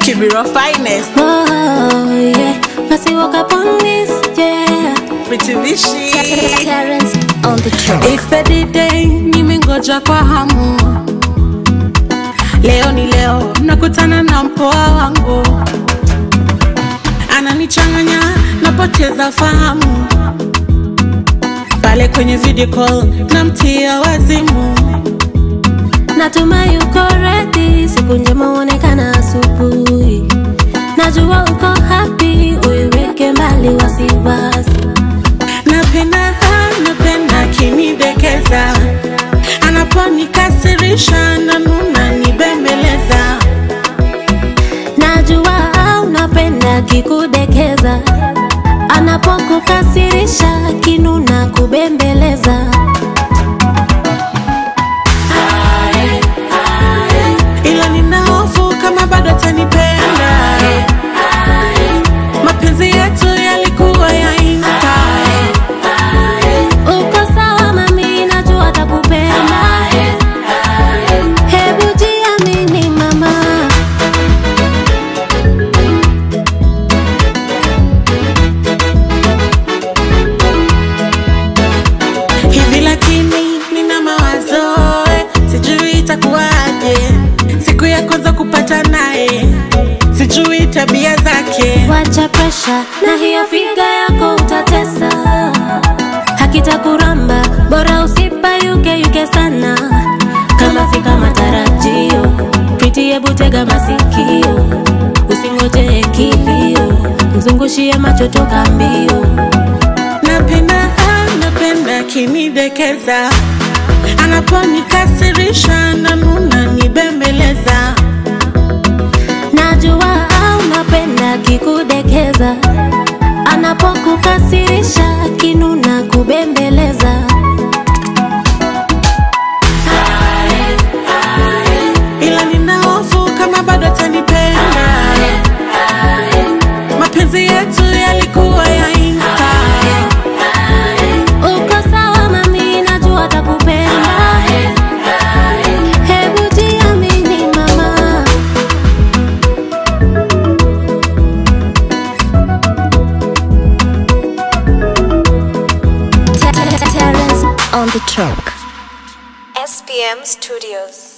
Kibiro finest. Oh, yeah. Must woke up on this, yeah. Pretty Vishi. Terrence on the track. It's day, nimengoja kwa hamu. Leo ni leo, nakutana na mpoa wangu, ananichanganya, napoteza fahamu. Pale kwenye video call, namtia wazimu. Natumai uko ready, siku njema uonekana asubuhi. Najua uko happy, uiweke mbali wasiwasi. Napenda, napenda kinidekeza, anaponikasirisha nanuna nibembeleza. Najua unapenda kikudekeza, anapokukasirisha kinuna kubembeleza. ila nina hofu kama bado atanipenda. Mapenzi yetu yalikuwa ya insta, Uko sawa mami, najua atakupenda. Hebu jiamini mama. hivi lakini nina mawazo eh, sijui itakuwaje siku ya kwanza kupata naye, sijui tabia zake. Wacha presha na hiyo figa yako utatesa, hakitakuramba bora usipayuke yuke sana, kama si kama tarajio. Priti, hebu tega masikio, usingoje kilio, mzungushie macho toka mbio. Napenda, napenda kinidekeza, anaponikasirisha nanuna nibembeleza. Najua unapenda kikudekeza, anapokukasirisha kinuna kubembeleza. ila nina hofu kama bado atanipenda. Mapenzi yetu yalikuwa ya insta, Uko sawa mami, najua atakupenda. Hebu jiamini mama. Terrence on the track. SPM Studios.